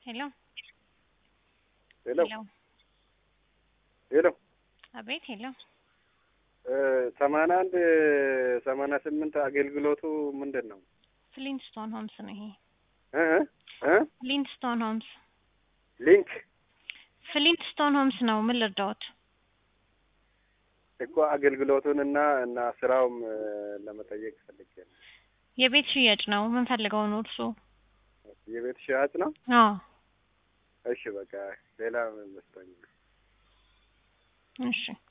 ሄሎ ሄሎ ሄሎ ሄሎ አቤት ሄሎ ሰማንያ አንድ ሰማንያ ስምንት አገልግሎቱ ምንድን ነው? ፍሊንስቶን ሆምስ ነው ይሄ እ እ ፍሊንስቶን ሆምስ ሊንክ ፍሊንስቶን ሆምስ ነው ምን ልርዳዎት እኮ አገልግሎቱን እና እና ስራውም ለመጠየቅ ፈልጌ ነው። የቤት ሽያጭ ነው ምን ፈልገው ነው እርሱ የቤት ሽያጭ ነው። አዎ እሺ በቃ ሌላ መስሎኝ ነው። እሺ